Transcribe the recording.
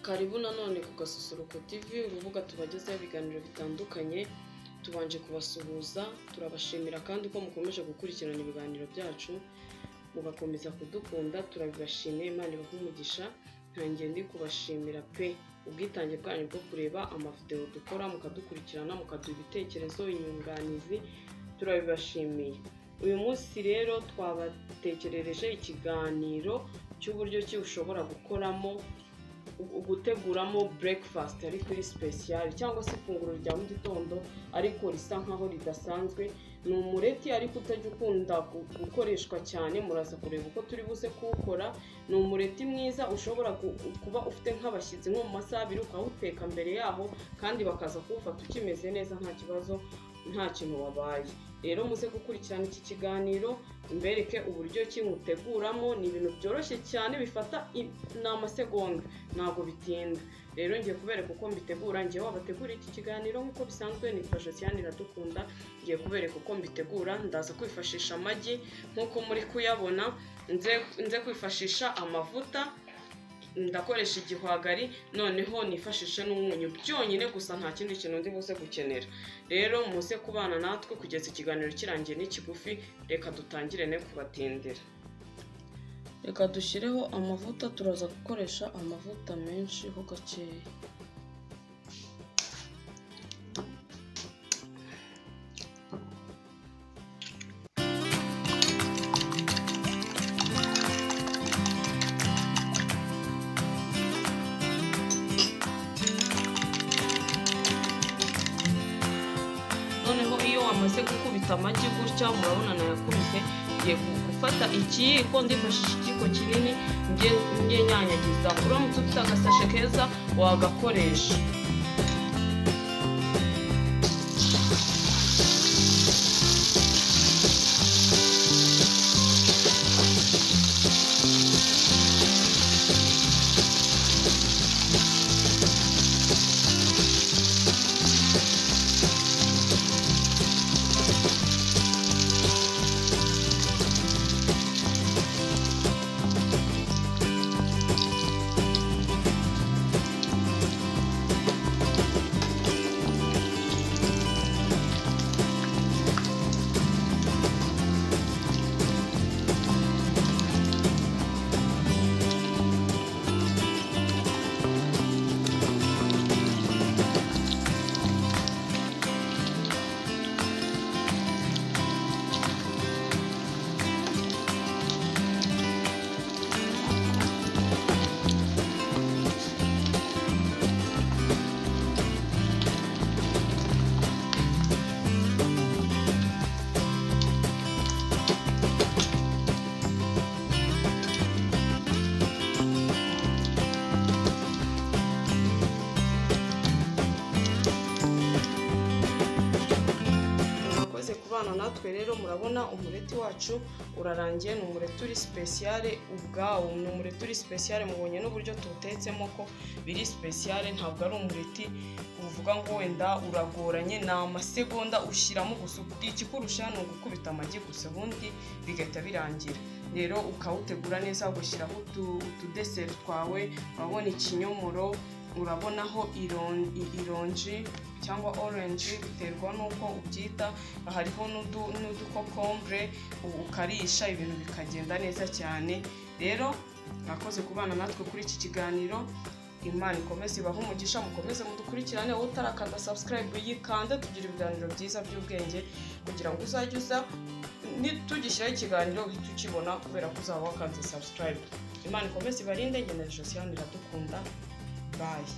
Karibu nanone ku Gasusuruko TV urubuga tubagezaho ibiganiro bitandukanye, tubanje kubasuhuza, turabashimira kandi ko mukomeje gukurikirana ibiganiro byacu, mugakomeza kudukunda, turabibashimiye Imana ibahe umugisha, ntange ndi kubashimira pe ubwitange bwanyu bwo kureba amavideo dukora, mukadukurikirana, mukaduha ibitekerezo, inyunganizi, turabibashimiye. Uyu munsi rero twabatekerereje ikiganiro cy'uburyo ki ushobora gukoramo guteguramo breakfast ariko iri special cyangwa se ifunguro rya mu gitondo ariko risa nkaho ridasanzwe ni umureti ariko utajya ukunda gu- gukoreshwa cyane muraza kureba uko turi buze kuwukora ni umureti mwiza ushobora ku- kuba ufite nk'abashyitsi nko mu masaha abiri ukawuteka mbere yaho kandi bakaza kuwufata ukimeze neza nta kibazo nta kintu wabaye rero muze gukurikirana iki kiganiro mbereke uburyo ki muteguramo ni ibintu byoroshye cyane bifata i- ni amasegonda ntabwo bitinda rero ngiye kubereka uko mbitegura ngiye wabategura iki kiganiro nk'uko bisanzwe nitwa cyane iradukunda ngiye kubereka uko mbitegura ndaza kwifashisha amagi nk'uko muri kuyabona nze nze kwifashisha amavuta ndakoresha igihwagari noneho nifashishe n'umunyu byonyine gusa nta kindi kintu ndi buze gukenera rero muze kubana natwe kugeza ikiganiro kirangiye n'ikigufi reka dutangire ne kubatindira reka dushyireho amavuta turaza gukoresha amavuta menshi ho gakeya noneho iyo wamaze gukubita amagi gutya murabona nayakubise ngiye gu- gufata ikiyiko ndifashisha ikiyiko kinini njye njye nyanyagiza uramutse ufite agasashe keza wagakoresha murakoze kubana natwe rero murabona umureti wacu urarangiye ni umureti uri sipesiyare ubwawo ni umureti uri sipesiyare mubonye n'uburyo tuwutetsemo ko biri sipesiyare ntabwo ari umureti uvuga ngo wenda uragoranye ni amasegonda ushyiramo gusa ikikurusha ni ugukubita amagi gusa ubundi bigahita birangira rero ukawutegura neza ugashyiraho utu- utudeseri twawe urabona ikinyomoro urabonaho iron- i- ironji cyangwa orange biterwa n'uko ubyita hariho n'udu- n'udukokombure u- ukarisha ibintu bikagenda neza cyane rero mwakoze kubana natwe kuri iki kiganiro imana ikomeze ibahe umugisha mukomeze mudukurikirane wowe utarakanda subscribe yikande tugira ibiganiro byiza by'ubwenge kugira ngo uzajye uza nitugishyiraho ikiganiro uhite ukibona kubera ko uzaba wakanze subscribe imana ikomeze ibarinde ngeneje siyani iradukunda bayi